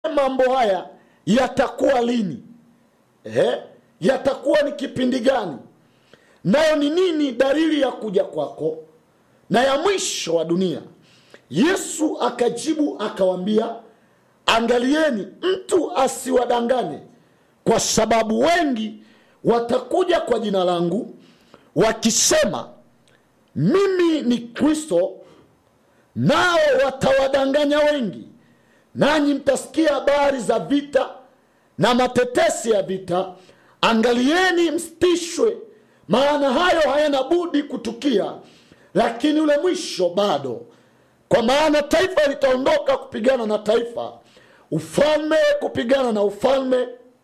mambo haya yatakuwa lini eh? yatakuwa ni kipindi gani nayo ni nini dalili ya kuja kwako na ya mwisho wa dunia yesu akajibu akawambia angalieni mtu asiwadanganye kwa sababu wengi watakuja kwa jina langu wakisema mimi ni kristo nao watawadanganya wengi nanyi mtasikia habari za vita na matetesi ya vita angalieni mstishwe maana hayo hayana budi kutukia lakini ule mwisho bado kwa maana taifa litaondoka kupigana na taifa ufalme kupigana na ufalme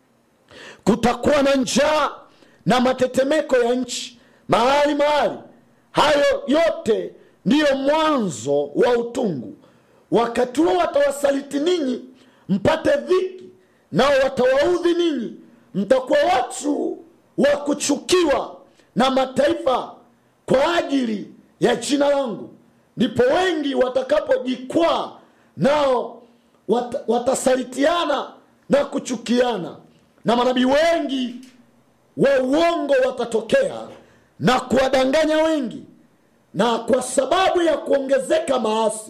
kutakuwa na njaa na matetemeko ya nchi mahali mahali hayo yote ndiyo mwanzo wa utungu wakati huo watawasaliti ninyi mpate dhiki nao watawaudhi ninyi mtakuwa watu wa kuchukiwa na mataifa kwa ajili ya jina langu ndipo wengi watakapojikwaa nao wat, watasalitiana na kuchukiana na manabii wengi wa uongo watatokea na kuwadanganya wengi na kwa sababu ya kuongezeka maasi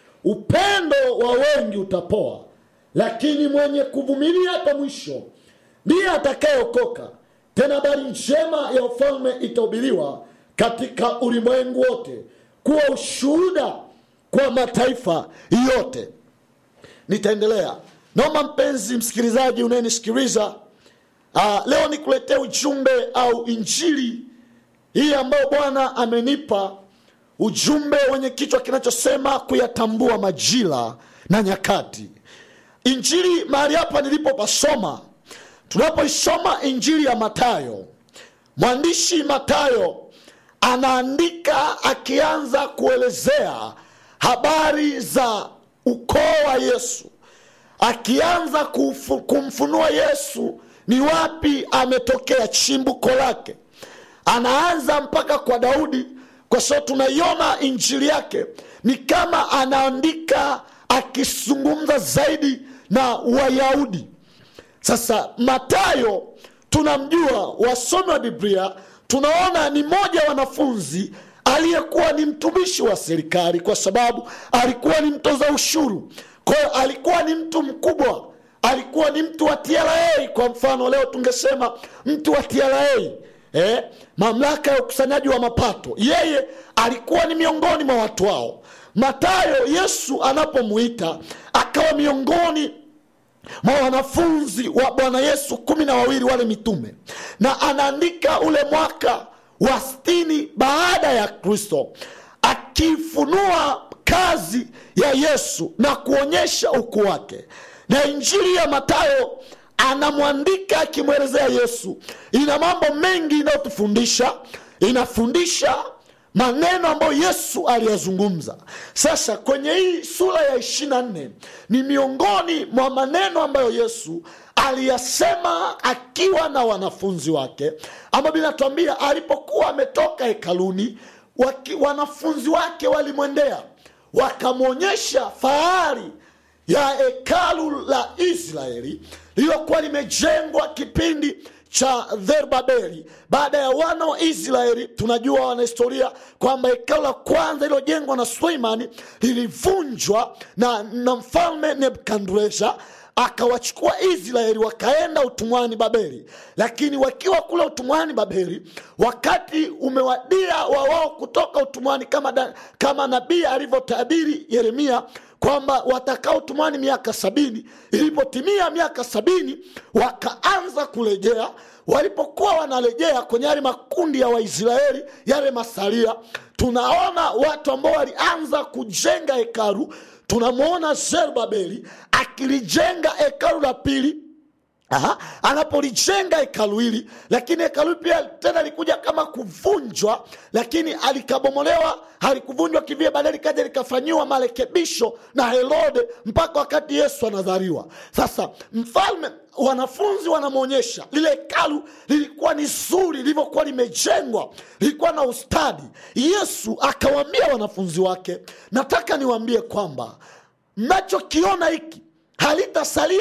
upendo wa wengi utapoa lakini mwenye kuvumilia hata mwisho ndiye atakayeokoka tena habari njema ya ufalme itahubiriwa katika ulimwengu wote kuwa ushuhuda kwa mataifa yote nitaendelea naomba mpenzi msikilizaji unayenisikiliza uh, leo nikuletee ujumbe au injili hii ambayo bwana amenipa ujumbe wenye kichwa kinachosema kuyatambua majira na nyakati injili mahali hapa nilipopasoma tunapoisoma injili ya matayo mwandishi matayo anaandika akianza kuelezea habari za ukoo wa yesu akianza kufu, kumfunua yesu ni wapi ametokea chimbuko lake anaanza mpaka kwa daudi kwa sababu tunaiona injili yake ni kama anaandika akizungumza zaidi na wayahudi sasa matayo tunamjua wasomi wa biblia tunaona ni mmoja wa wanafunzi aliyekuwa ni mtumishi wa serikali kwa sababu alikuwa ni mtoza ushuru kwa hiyo alikuwa ni mtu mkubwa alikuwa ni mtu wa tra kwa mfano leo tungesema mtu wa tra eh, mamlaka ya ukusanyaji wa mapato yeye alikuwa ni miongoni mwa watu wao matayo yesu anapomuita akawa miongoni mwa wanafunzi wa bwana yesu kumi na wawili wale mitume na anaandika ule mwaka wa stini baada ya kristo akifunua kazi ya yesu na kuonyesha ukuu wake na injili ya matayo anamwandika akimwelezea yesu ina mambo mengi inayotufundisha inafundisha maneno ambayo yesu aliyazungumza sasa kwenye hii sura ya ishirina nne ni miongoni mwa maneno ambayo yesu aliyasema akiwa na wanafunzi wake ambayo binatuambia alipokuwa ametoka hekaluni waki, wanafunzi wake walimwendea wakamwonyesha fahari ya hekalu la israeli lililokuwa limejengwa kipindi cha Zerubabeli baada ya wana wa Israeli. Tunajua wanahistoria kwamba hekalu la kwanza lililojengwa na Suleimani lilivunjwa na, na mfalme Nebukadreza akawachukua Israeli wakaenda utumwani Babeli, lakini wakiwa kule utumwani Babeli, wakati umewadia wa wao kutoka utumwani kama, da, kama nabii alivyotabiri Yeremia kwamba watakaa utumwani miaka sabini. Ilipotimia miaka sabini, wakaanza kurejea. Walipokuwa wanarejea kwenye yale makundi ya Waisraeli, yale masalia, tunaona watu ambao walianza kujenga hekalu. Tunamwona Zerubabeli akilijenga hekalu la pili Aha, anapolijenga hekalu hili lakini hekalu pia tena likuja kama kuvunjwa lakini alikabomolewa halikuvunjwa kivile baadaye likaja likafanyiwa marekebisho na herode mpaka wakati yesu anadhariwa sasa mfalme wanafunzi wanamwonyesha lile hekalu lilikuwa ni zuri lilivyokuwa limejengwa lilikuwa na ustadi yesu akawaambia wanafunzi wake nataka niwaambie kwamba mnachokiona hiki halitasalia